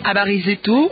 Habari zetu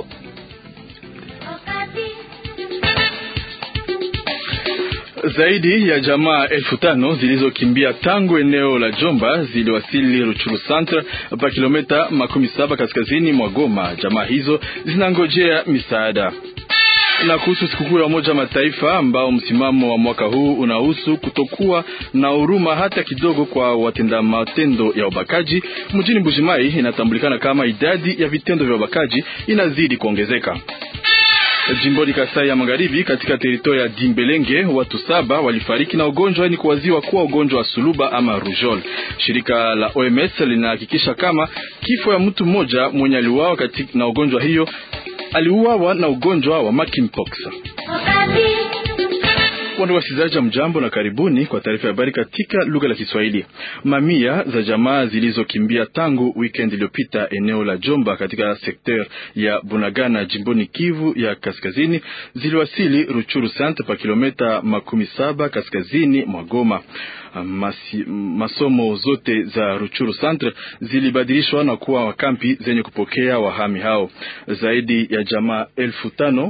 Zaidi ya jamaa elfu tano zilizokimbia tangu eneo la Jomba ziliwasili Ruchuru Centre pa kilomita makumi saba kaskazini mwa Goma. Jamaa hizo zinangojea misaada. Na kuhusu sikukuu ya Umoja Mataifa ambao msimamo wa mwaka huu unahusu kutokuwa na huruma hata kidogo kwa watenda matendo ya ubakaji mjini Mbujimai, inatambulikana kama idadi ya vitendo vya ubakaji inazidi kuongezeka. Jimboni Kasai ya Magharibi, katika teritoria ya Dimbelenge, watu saba walifariki na ugonjwa ni kuwaziwa kuwa ugonjwa wa suluba ama rujol. Shirika la OMS linahakikisha kama kifo ya mtu mmoja mwenye aliuawa na ugonjwa hiyo aliuawa na ugonjwa wa monkeypox. Wando wasikilizaji, mjambo na karibuni kwa taarifa ya habari katika lugha la Kiswahili. Mamia za jamaa zilizokimbia tangu weekend iliyopita eneo la Jomba katika sekter ya Bunagana jimboni Kivu ya kaskazini ziliwasili Ruchuru Centre pa kilomita makumi saba kaskazini mwa Goma. Masi, masomo zote za Ruchuru Centre zilibadilishwa na kuwa kampi zenye kupokea wahami hao. Zaidi ya jamaa elfu tano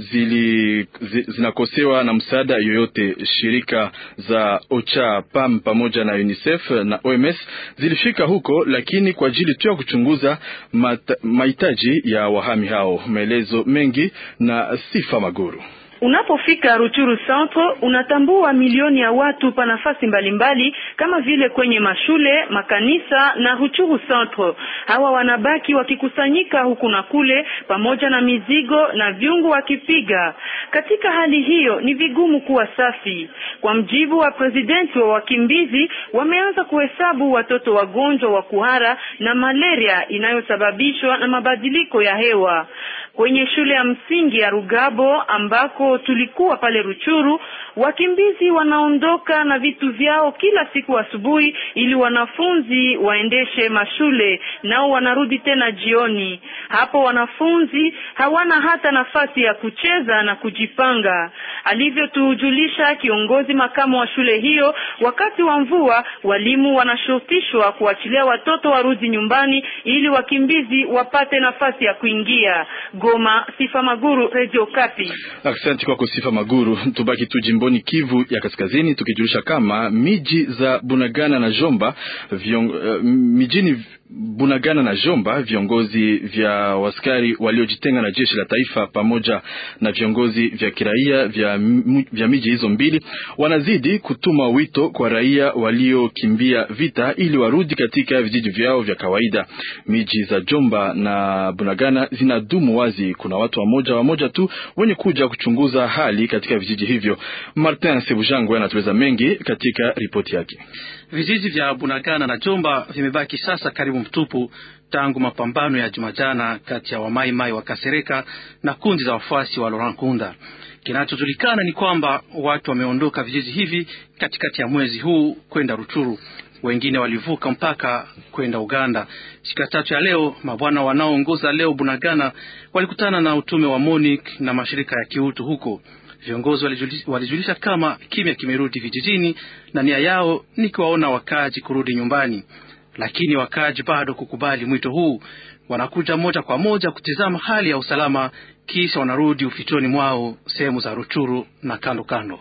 zili, zi, zinakosewa na msaada yoyote. Shirika za OCHA, PAM pamoja na UNICEF na OMS zilifika huko, lakini kwa ajili tu ya kuchunguza mahitaji ya wahami hao. Maelezo mengi na Sifa Maguru. Unapofika Ruchuru Centre unatambua milioni ya watu pa nafasi mbalimbali kama vile kwenye mashule, makanisa na Ruchuru Centre. Hawa wanabaki wakikusanyika huku na kule pamoja na mizigo na vyungu wakipiga. Katika hali hiyo ni vigumu kuwa safi. Kwa mjibu wa presidenti wa wakimbizi, wameanza kuhesabu watoto wagonjwa wa kuhara na malaria inayosababishwa na mabadiliko ya hewa. Kwenye shule ya msingi ya Rugabo ambako tulikuwa pale Ruchuru, wakimbizi wanaondoka na vitu vyao kila siku asubuhi ili wanafunzi waendeshe mashule, nao wanarudi tena jioni. Hapo wanafunzi hawana hata nafasi ya kucheza na kujipanga, alivyotujulisha kiongozi makamu wa shule hiyo. Wakati wa mvua, walimu wanashurutishwa kuachilia watoto warudi nyumbani ili wakimbizi wapate nafasi ya kuingia. Goma, Sifa Maguru, Radio Kapi. Asante kwako Sifa Maguru. Tubaki tu jimboni Kivu ya Kaskazini, tukijulisha kama miji za Bunagana na Jomba viong, uh, mijini Bunagana na Jomba, viongozi vya waskari waliojitenga na jeshi la taifa pamoja na viongozi vya kiraia vya, vya miji hizo mbili wanazidi kutuma wito kwa raia waliokimbia vita ili warudi katika vijiji vyao vya kawaida. Miji za Jomba na Bunagana zinadumu wazi, kuna watu wamoja wamoja tu wenye kuja kuchunguza hali katika vijiji hivyo. Martin Sebujangwe anatueleza mengi katika ripoti yake. Vijiji vya Bunagana na Jomba vimebaki sasa karibu mtupu tangu mapambano ya Jumajana kati ya wamaimai wa Kasereka na kundi za wafuasi wa Laurent Nkunda. Kinachojulikana ni kwamba watu wameondoka vijiji hivi katikati ya mwezi huu kwenda Ruchuru, wengine walivuka mpaka kwenda Uganda. Siku ya tatu ya leo, mabwana wanaoongoza leo Bunagana walikutana na utume wa MONUC na mashirika ya kiutu huko. Viongozi walijulisha, walijulisha kama kimya kimerudi vijijini na nia yao ni kuwaona wakaaji kurudi nyumbani, lakini wakaaji bado kukubali mwito huu. Wanakuja moja kwa moja kutizama hali ya usalama, kisha wanarudi ufichoni mwao sehemu za Ruchuru na kando kando.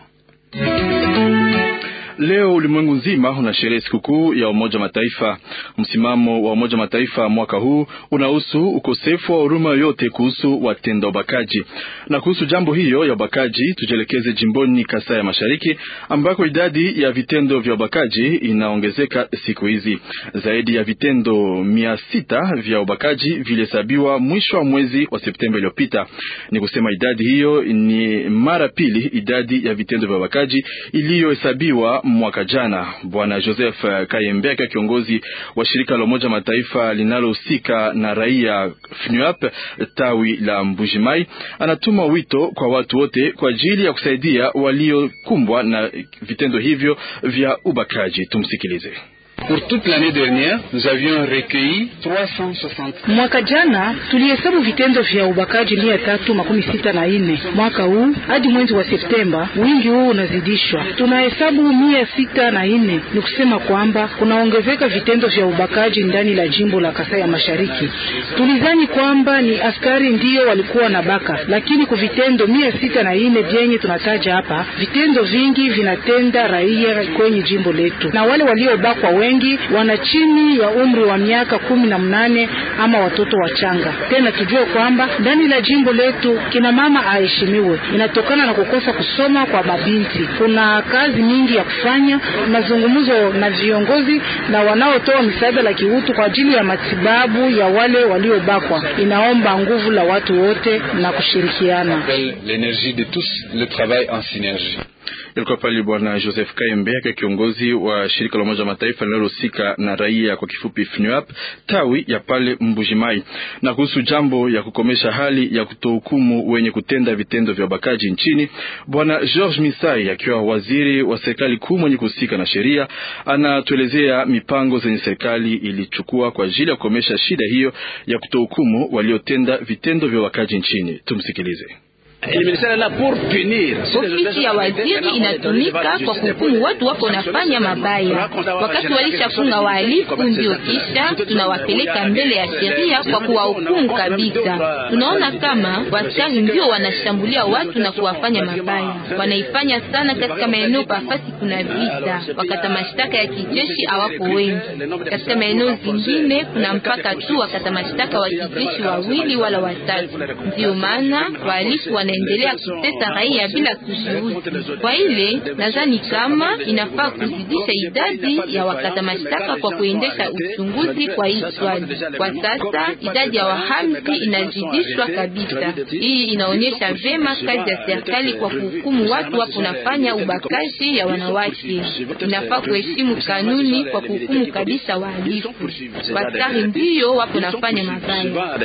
Leo ulimwengu nzima unasherehe sikukuu ya Umoja Mataifa. Msimamo wa Umoja Mataifa mwaka huu unahusu ukosefu wa huruma yoyote kuhusu watenda ubakaji. Na kuhusu jambo hiyo ya ubakaji, tujielekeze jimboni Kasai ya Mashariki ambako idadi ya vitendo vya ubakaji inaongezeka siku hizi. Zaidi ya vitendo mia sita vya ubakaji vilihesabiwa mwisho wa mwezi wa Septemba iliyopita. Ni kusema idadi hiyo ni mara pili idadi ya vitendo vya ubakaji iliyohesabiwa mwaka jana. Bwana Joseph Kayembeka, kiongozi wa shirika la Umoja Mataifa linalohusika na raia FNUAP tawi la Mbujimai, anatuma wito kwa watu wote kwa ajili ya kusaidia waliokumbwa na vitendo hivyo vya ubakaji. Tumsikilize. Pour toute l'année dernière, nous avions recueilli 360. Mwaka jana tulihesabu vitendo vya ubakaji mia tatu makumi sita na nne. Mwaka huu hadi mwezi wa Septemba wingi huu unazidishwa, tunahesabu mia sita na nne. Ni kusema kwamba kunaongezeka vitendo vya ubakaji ndani la jimbo la Kasai ya Mashariki. Tulizani kwamba ni askari ndio walikuwa na baka, lakini kwa vitendo mia sita na nne vyenye tunataja hapa, vitendo vingi vinatenda raia kwenye jimbo letu, na wale waliobakwa wengi wana chini ya umri wa miaka kumi na mnane ama watoto wachanga. Tena tujue kwamba ndani la jimbo letu kina mama aheshimiwe, inatokana na kukosa kusoma kwa mabinti. Kuna kazi nyingi ya kufanya, mazungumzo na viongozi na wanaotoa misaada la kiutu kwa ajili ya matibabu ya wale waliobakwa. Inaomba nguvu la watu wote na kushirikiana. L'énergie de tous, le travail en synergie. Ilikuwa pale Bwana Joseph Kayembe akiwa kiongozi wa shirika la Umoja wa Mataifa linalohusika na raia kwa kifupi FNUAP tawi ya pale Mbujimai, na kuhusu jambo ya kukomesha hali ya kutohukumu wenye kutenda vitendo vya ubakaji nchini. Bwana George Misai akiwa waziri wa serikali kuu mwenye kuhusika na sheria anatuelezea mipango zenye serikali ilichukua kwa ajili ya kukomesha shida hiyo ya kutohukumu waliotenda vitendo vya ubakaji nchini. Tumsikilize. Ofisi ya waziri inatumika kwa kuhukumu watu wako nafanya mabaya. Wakati walishafunga wahalifu, ndio kisha tunawapeleka mbele ya sheria kwa kuwahukumu kabisa. Tunaona kama waskari ndio wanashambulia watu na kuwafanya mabaya, wanaifanya sana katika maeneo pafasi kuna vita. Wakata mashtaka ya kijeshi hawapo wengi. Katika maeneo zingine kuna mpaka tu wakata mashtaka wa kijeshi wawili wala watatu. Ndio maana wahalifu wanaendelea kutesa raia bila kujiuzi. Kwa ile nadhani kama inafaa kuzidisha idadi ya wakata mashtaka kwa kuendesha uchunguzi kwa hii swali. Kwa sasa idadi ya wahamzi inazidishwa kabisa. Hii inaonyesha vema kazi ya serikali kwa kuhukumu watu wapo nafanya ubakaji ya wanawake. Inafaa kuheshimu kanuni kwa kuhukumu kabisa wahalifu. Waskari ndiyo wapo nafanya mabaya.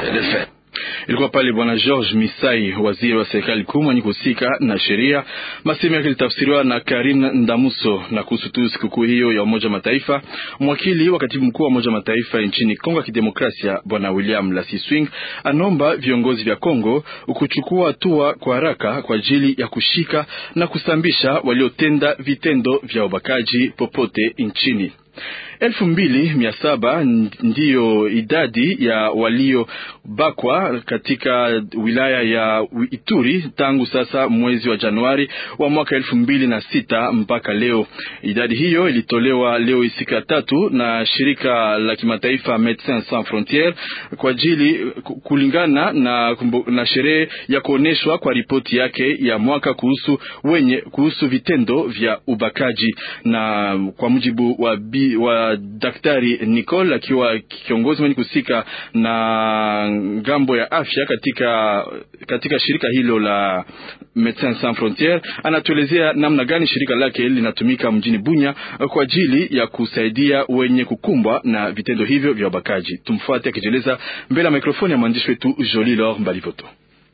Ilikuwa pale bwana George Misai, waziri wa serikali kuu mwenye kuhusika na sheria. Masemo yake ilitafsiriwa na Karin Ndamuso. Na kuhusu tu sikukuu hiyo ya Umoja Mataifa, mwakili wa katibu mkuu wa Umoja Mataifa nchini Kongo ya Kidemokrasia bwana William Lasiswing anaomba viongozi vya Kongo kuchukua hatua kwa haraka kwa ajili ya kushika na kusambisha waliotenda vitendo vya ubakaji popote nchini. elfu mbili mia saba ndiyo idadi ya waliobakwa katika wilaya ya Ituri tangu sasa mwezi wa Januari wa mwaka elfu mbili na sita mpaka leo. Idadi hiyo ilitolewa leo siku ya tatu na shirika la kimataifa Medecins Sans Frontieres kwa ajili kulingana na, na sherehe ya kuonyeshwa kwa ripoti yake ya mwaka kuhusu wenye kuhusu vitendo vya ubakaji na kwa mujibu wa, bi, wa Daktari Nicole akiwa kiongozi mwenye kuhusika na ngambo ya afya katika, katika shirika hilo la Medecins Sans Frontieres anatuelezea namna gani shirika lake linatumika mjini Bunya kwa ajili ya kusaidia wenye kukumbwa na vitendo hivyo vya ubakaji. Tumfuate akijieleza mbele ya mikrofoni ya mwandishi wetu Jolie Lor Mbalivoto.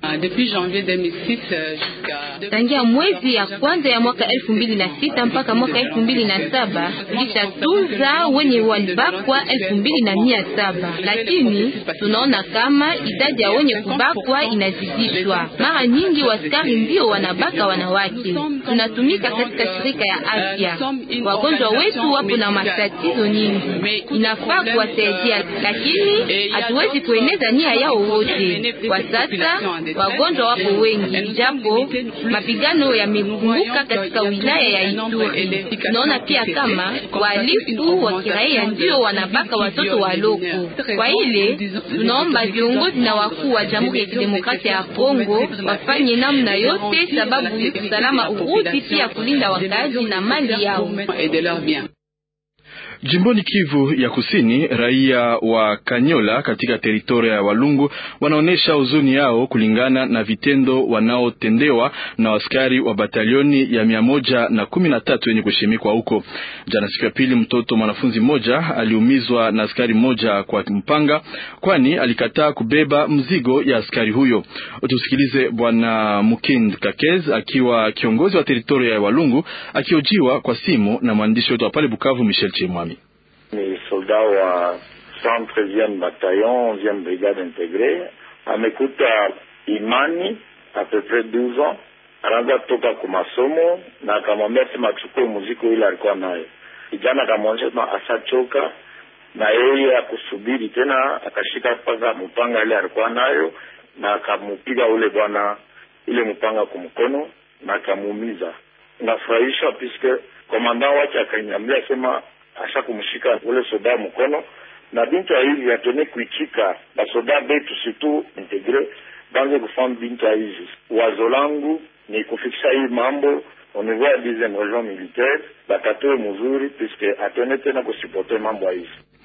Tangia mwezi ya kwanza ya mwaka elfu mbili na sita mpaka mwaka elfu mbili na saba tulishatunza wenye walibakwa elfu mbili na mia saba lakini tunaona kama idadi ya wenye kubakwa inazidishwa. Mara nyingi waskari ndio wanabaka wanawake. Tunatumika katika shirika ya afya, wagonjwa wetu wapo na matatizo nyingi, inafaa kuwasaidia, lakini hatuwezi kueneza nia yao wote kwa sasa wagonjwa wapo wengi, japo mapigano yamepunguka katika wilaya ya Ituri. Tunaona pia kama wahalifu wa kiraia ndio wanabaka watoto waloko. Kwa ile tunaomba viongozi na wakuu wa Jamhuri ya Kidemokrasia ya Kongo wafanye namna yote, sababu usalama urudi, pia kulinda wakazi na mali yao. Jimboni Kivu ya Kusini, raia wa Kanyola katika teritoria ya Walungu wanaonyesha huzuni yao kulingana na vitendo wanaotendewa na askari wa batalioni ya mia moja na kumi na tatu yenye kushimikwa huko. Jana siku ya pili, mtoto mwanafunzi mmoja aliumizwa na askari mmoja kwa mpanga, kwani alikataa kubeba mzigo ya askari huyo. Tusikilize Bwana Mukind Kakez akiwa kiongozi wa teritoria ya Walungu akiojiwa kwa simu na mwandishi wetu wa pale Bukavu Michel Chimwami. soda wa 113e bataillon 11e brigade integre amekuta imani a peu près 12 ans anaanza toka kwa masomo na akamwambia sema achukue muziki ile alikuwa nayo. Kijana akamwonyesha sema asachoka na yeye akusubiri tena, akashika mpaka mpanga ile alikuwa nayo na akamupiga ule bwana ile mpanga kwa mkono na akamuumiza. Nafurahisha puisque komanda wake akaniambia sema asha kumshika ule soda mkono na bintu ya hivi atone kuichika basoda betu surtout integre banze kufanya bintu ya hivi. Wazo langu ni kufikisha hii mambo au niveau ya dixième région militaire bakatoe mzuri puisque atone tena kusipote mambo ya hivi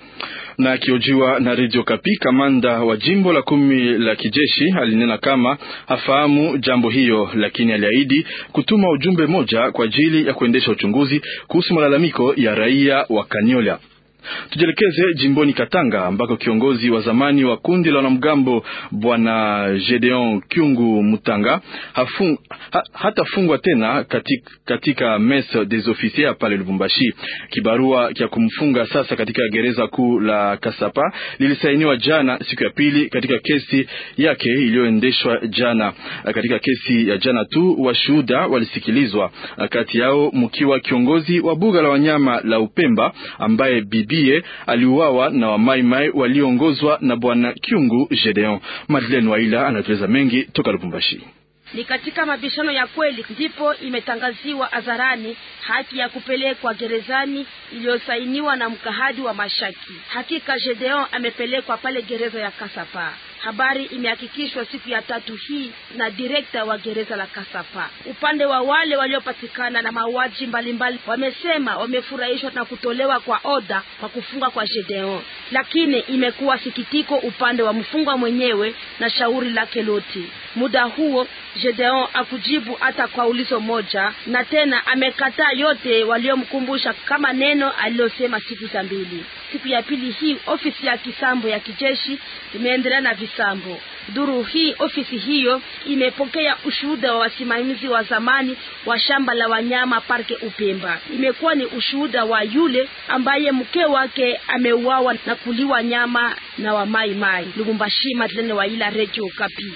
na akiojiwa na Radio Kapi, kamanda wa jimbo la kumi la kijeshi alinena kama hafahamu jambo hiyo, lakini aliahidi kutuma ujumbe moja kwa ajili ya kuendesha uchunguzi kuhusu malalamiko ya raia wa Kanyola. Tujielekeze jimboni Katanga ambako kiongozi wa zamani wa kundi la wanamgambo bwana Gedeon Kyungu Mutanga hafung, ha, hatafungwa tena katika, katika messe des officiers pale Lubumbashi. Kibarua cha kumfunga sasa katika gereza kuu la Kasapa lilisainiwa jana siku ya pili katika kesi yake iliyoendeshwa jana. Katika kesi ya jana tu washuhuda walisikilizwa, kati yao mkiwa kiongozi wa buga la wanyama la Upemba ambaye bibi aliuawa na wamaimai walioongozwa na bwana Kyungu Gedeon. Madeleine Waila anatueleza mengi toka Lubumbashi. Ni katika mabishano ya kweli ndipo imetangaziwa hadharani haki ya kupelekwa gerezani iliyosainiwa na mkahadi wa mashaki. Hakika Gedeon amepelekwa pale gereza ya Kasapa. Habari imehakikishwa siku ya tatu hii na direkta wa gereza la Kasapa. Upande wa wale waliopatikana na mauaji mbalimbali wamesema wamefurahishwa na kutolewa kwa oda kwa kufunga kwa Gedeon, lakini imekuwa sikitiko upande wa mfungwa mwenyewe na shauri lake lote. Muda huo Gedeon akujibu hata kwa ulizo moja, na tena amekataa yote waliomkumbusha kama neno alilosema siku za mbili. Siku ya pili hii ofisi ya kisambo ya kijeshi imeendelea na visambo. Duru hii ofisi hiyo imepokea ushuhuda wa wasimamizi wa zamani wa shamba la wanyama parke Upemba. Imekuwa ni ushuhuda wa yule ambaye mke wake ameuawa na kuliwa nyama na wamaimai. Lubumbashi, Madlene Waila, Radio Kapi.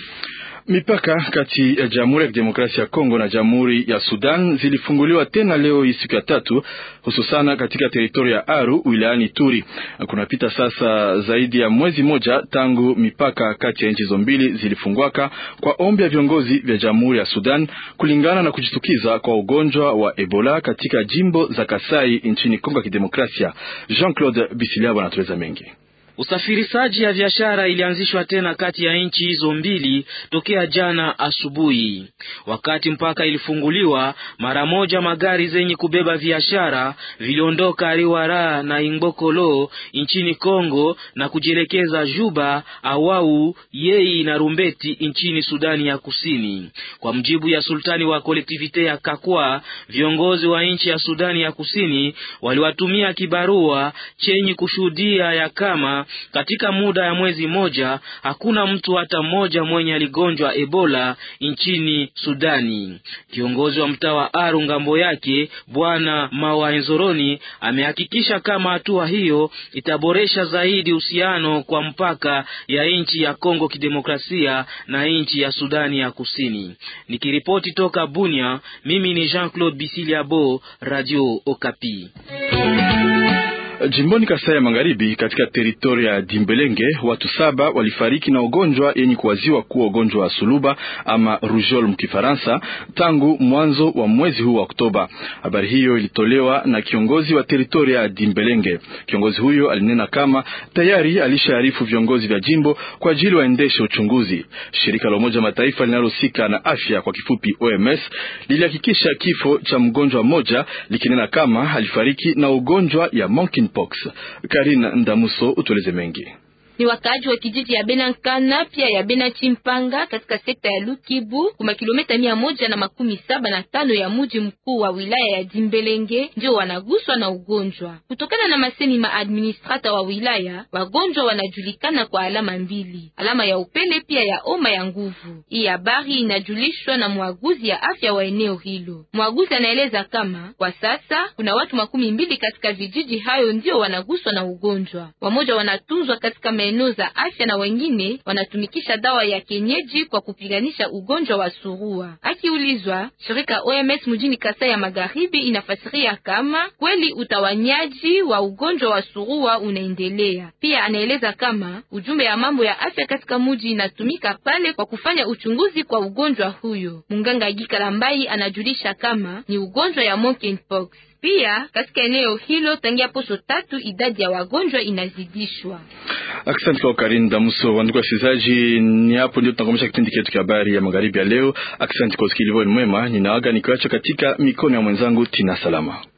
Mipaka kati ya Jamhuri ya Kidemokrasia ya Kongo na Jamhuri ya Sudan zilifunguliwa tena leo hii siku ya tatu, hususana katika teritoria ya Aru wilayani Turi. Kunapita sasa zaidi ya mwezi moja tangu mipaka kati ya nchi hizo mbili zilifungwaka kwa ombi ya viongozi vya Jamhuri ya Sudan kulingana na kujitukiza kwa ugonjwa wa Ebola katika jimbo za Kasai nchini Kongo ya Kidemokrasia. Jean-Claude Bisiliabo anatueleza mengi. Usafirishaji ya biashara ilianzishwa tena kati ya nchi hizo mbili tokea jana asubuhi. Wakati mpaka ilifunguliwa, mara moja magari zenye kubeba biashara viliondoka Riwara na Ingbokolo nchini Kongo na kujielekeza Juba, Awau, Yei na Rumbeti nchini Sudani ya Kusini. Kwa mjibu ya sultani wa kolektivite ya Kakwa, viongozi wa nchi ya Sudani ya Kusini waliwatumia kibarua chenye kushuhudia ya kama katika muda ya mwezi moja hakuna mtu hata mmoja mwenye aligonjwa Ebola nchini Sudani. Kiongozi wa mtaa wa Aru ngambo yake Bwana Mawaenzoroni amehakikisha kama hatua hiyo itaboresha zaidi uhusiano kwa mpaka ya nchi ya Kongo Kidemokrasia na nchi ya Sudani ya Kusini. Nikiripoti toka Bunia, mimi ni Jean-Claude Bisiliabo, Radio Okapi. Jimboni Kasai ya Magharibi, katika teritoria ya Dimbelenge, watu saba walifariki na ugonjwa yenye kuwaziwa kuwa ugonjwa wa suluba ama rougeole mkifaransa tangu mwanzo wa mwezi huu wa Oktoba. Habari hiyo ilitolewa na kiongozi wa teritoria ya Dimbelenge. Kiongozi huyo alinena kama tayari alishaarifu viongozi vya jimbo kwa ajili waendeshe uchunguzi. Shirika la Umoja Mataifa linalohusika na afya kwa kifupi OMS lilihakikisha kifo cha mgonjwa mmoja likinena kama alifariki na ugonjwa ya monkey Pox. Karina Ndamuso utueleze mengi. ni wakaaji wa kijiji ya Benankana pia ya Bena Chimpanga katika sekta ya Lukibu kuma kilomita mia moja na makumi saba na tano ya muji mkuu wa wilaya ya Dimbelenge ndio wanaguswa na ugonjwa. Kutokana na masemi ma administrata wa wilaya, wagonjwa wanajulikana kwa alama mbili, alama ya upele pia ya oma ya nguvu. Hii habari inajulishwa na mwaguzi ya afya wa eneo hilo. Mwaguzi anaeleza kama kwa sasa kuna watu makumi mbili katika vijiji hayo ndio wanaguswa na ugonjwa. Wamoja wanatunzwa katika maeneo za afya na wengine wanatumikisha dawa ya kienyeji kwa kupiganisha ugonjwa wa surua. Akiulizwa, shirika OMS mjini Kasai ya Magharibi inafasiria kama kweli utawanyaji wa ugonjwa wa surua unaendelea. Pia anaeleza kama ujumbe ya mambo ya afya katika muji inatumika pale kwa kufanya uchunguzi kwa ugonjwa huyo. Munganga Gikalambai anajulisha kama ni ugonjwa ya monkeypox. Pia katika eneo hilo tangia posho tatu idadi ya wagonjwa inazidishwa. Asante kwa Karin Damuso. Wandugu wasikilizaji, ni hapo ndio tunakomesha kipindi chetu cha habari ya magharibi ya leo. Asante kwa usikilivu mwema, ninaaga nikiwacha katika mikono ya mwenzangu Tina Salama.